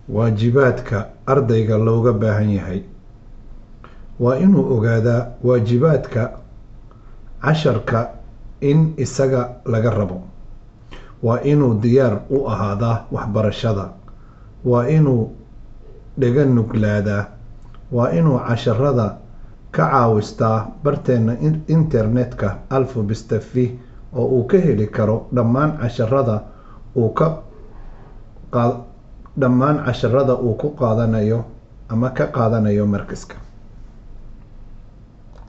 waajibaadka ardayga looga baahan yahay waa inuu ogaadaa waajibaadka casharka in isaga laga rabo waa inuu diyaar u ahaadaa waxbarashada waa inuu dhega nuglaadaa waa inuu casharada ka caawistaa barteena internetka alphabestafi oo uu ka heli karo dhammaan casharada uu ka dhammaan casharada uu ku qaadanayo ama ka qaadanayo markaska